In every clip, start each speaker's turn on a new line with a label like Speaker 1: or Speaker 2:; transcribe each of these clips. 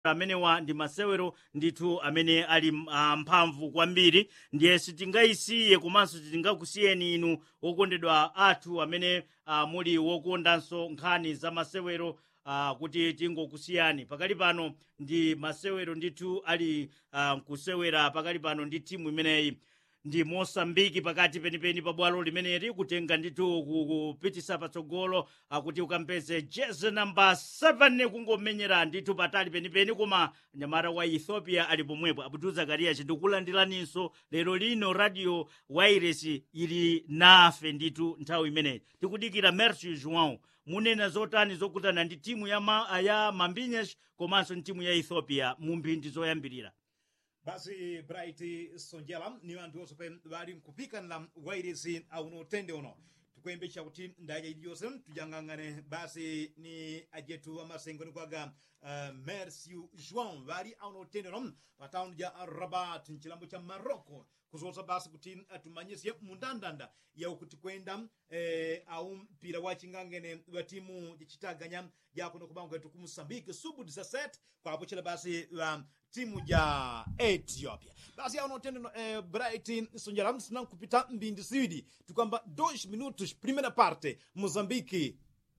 Speaker 1: amenewa ndi masewero ndithu amene ali uh, mphamvu kwambiri ndiye sitingayisiye komanso sitingakusiyeni inu okondedwa athu amene uh, muli wokondanso nkhani za masewero uh, kuti tingokusiyani pakali pano ndi masewero ndithu ali uh, kusewera pakali pano ndi timu imeneyi ndi mosambiki pakati penipeni pa bwalo limeneli kutenga ndithu kupitisa patsogolo akuti ukampeze jezi namba 7 kungomenyera ndithu patali penipeni koma nyamata wa ethiopia ali pomwepo abdul zakarias ndikulandiraninso lero lino radio wireless ili nafe ndithu nthawi imeneyi tikudikira merci joão munena zotani zokutana ndi timu ya, ma, ya mambinyash komanso ndi timu ya ethiopia mu mphindi zoyambirira
Speaker 2: basi bright sonjela ni anthu osope bali nkupikanira wairesi aunotende uno tikuyembetsa kuti ndaja iliyonse tujang'ang'ane basi ni ajetu amasengoni kwaga uh, merciu joão bali aunotende uno pa tawuni ja rabat mchilambo cha marocco kuzotsa basi kuti atumanyise mundandanda yawo kuti kwenda eh, au mpira wa ching'ang'ene wa timu jachitaganya yakuno kubango kwetu ku moçambique sub 17 kwapochera basi wa timu ya ethiopia basi aunotende eh, bright sonjala sinankupita mbindi siwidi tikwamba 2 minutos primeira parte moçambique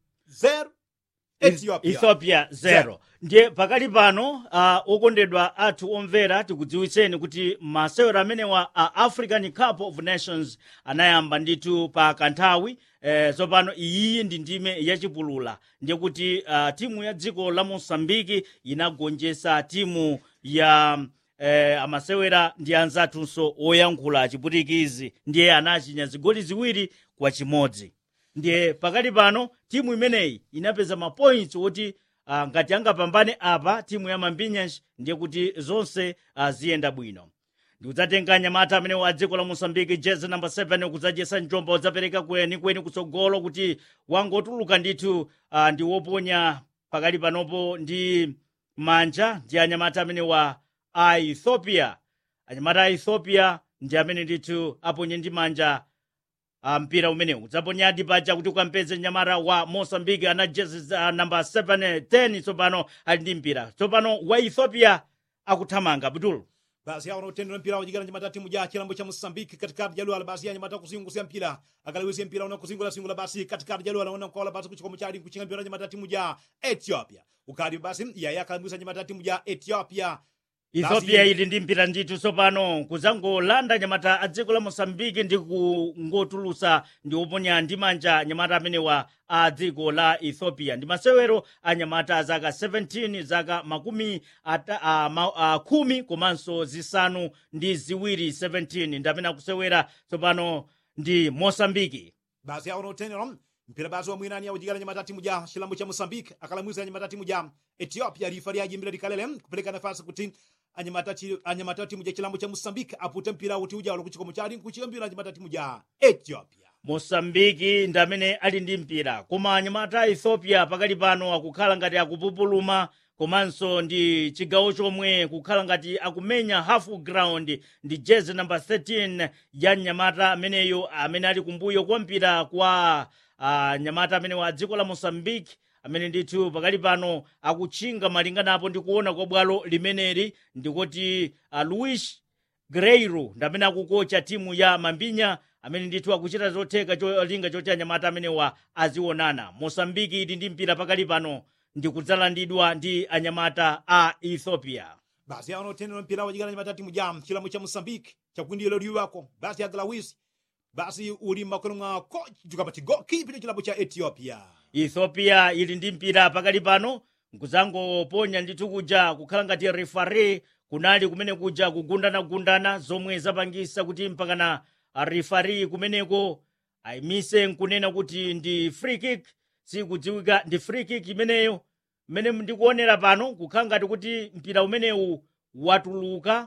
Speaker 2: 0 ethiopia
Speaker 1: ethiopia 0 ndiye pakali pano uh, okondedwa athu omvera tikudziwitseni kuti masewero amenewa a uh, african cup of nations anayamba ndithu pa kanthawi eh, tsopano iyiyi ndi ndime yachipulula ndiye kuti uh, timu ya dziko la mosambiki inagonjetsa timu ya eh, amasewera ndi anzathunso oyankhula chiputikizi ndiye anachinya zigoli ziwiri kwa chimodzi ndiye pakali pano timu imeneyi inapeza mapoints oti uh, ngati angapambane apa timu ya mambinyash ndiye kuti zonse uh, ziyenda bwino ndikudzatenga nyamata amene wa dziko la mosambiki jezi namba 7 kudzajesa njomba udzapereka kwenikweni kutsogolo kuti wangotuluka ndithu uh, ndi woponya pakali panopo ndi manja ndi anyamata amene wa a ethiopia anyamata a ethiopia ndi amene ndithu aponye ndi manja uh, mpira umenewu udzaponyadi paja kuti ukampeze nyamata wa mosambiki ana jezi uh, namba 7 10 tsopano ali ndi mpira tsopano wa ethiopia akuthamanga abdul
Speaker 2: basi awo notendera mpira wajikana nyamata timu ja chilambo cha moçambique katikati jaluala basi ya nyamata kuzingusia mpira akalewisia mpira una kuzingula singula basi katikati jaluala una kola basi kuchikomo chali kuchinga mpira nyamata timu ja ethiopia ukali basi yaya akalewisa nyamata timu ja ethiopia
Speaker 1: ethiopia ili ndi mpira ndithu tsopano kuzangolanda nyamata a dziko la mosambiki ndi kungotulusa ndi oponya ndi manja nyamata amenewa a dziko la ethiopia ndi masewero a nyamata a zaka 17 zaka makumi ata, a, ma, a, khumi komanso zisanu ndi ziwiri 17 ndi amene akusewera tsopano ndi mosambiki
Speaker 2: basi awo notendera mpira basi wamwinani awujikana nyamata timu ja chilambo cha moçambique akalamwisa nyamata timu ja ethiopia rifari ajimbira likalele kupeleka nafasi kuti anyamata chi- anyamata timu ja chilambo cha moçambique apute mpira uti ujawula kuchikomo chali kuchika mpira anyamata timu ja ethiopia
Speaker 1: mosambiki ndi amene ali ndi mpira koma anyamata a ethiopia pakali pano akukhala ngati akupupuluma komanso ndi chigawo chomwe kukhala ngati akumenya half ground ndi jezi namba 13 ya nyamata ameneyo amene ali kumbuyo kwa mpira kwa uh, nyamata amene wa dziko la mosambiki amene ndithu pakali pano akutchinga malinganapo ndi kuona kwa bwalo limeneli ndikuti uh, luis greiro ndi amene akukocha timu ya mambinya amene ndithu akuchita zotheka cholinga choti anyamata amenewa azionana mosambiki ili ndi mpira pakali pano ndi kudzalandidwa ndi anyamata a ethiopia
Speaker 2: basi awo notendera mpira wajikana nyamata timu ja chilambo cha moçambique chakwindilo liwako basi agalawisi basi uli makono mwa coach tukapati goalkeeper chilambo cha ethiopia
Speaker 1: ethiopia ili ndi mpira pakali pano nkuzangoponya ndithu kuja kukhala ngati refare kunali kumene kuja kugundanagundana zomwe zapangisa kuti mpakana refari kumeneko ayimise nkunena kuti ndi free kick sikudziwika ndi free kick imeneyo mmene ndikuonera pano kukhala ngati kuti mpira umenewu watuluka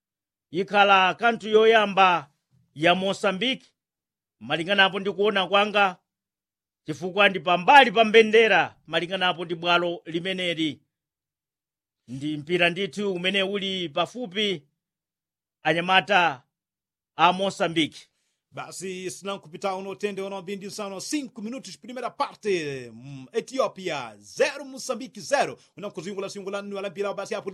Speaker 1: ikhala kanthu yoyamba ya mosambiki malinganapo ndi kuona kwanga chifukwa ndi pambali pa mbendera malinganapo ndi bwalo limeneli ndi mpira ndithu umene uli pafupi anyamata a mosambiki
Speaker 2: basi sinankupita unotende unaombindi nsano 5 minutos primeira parte mm, ethiopia 0 moçambique 0 unankuzingula singula nwala mpira basi apo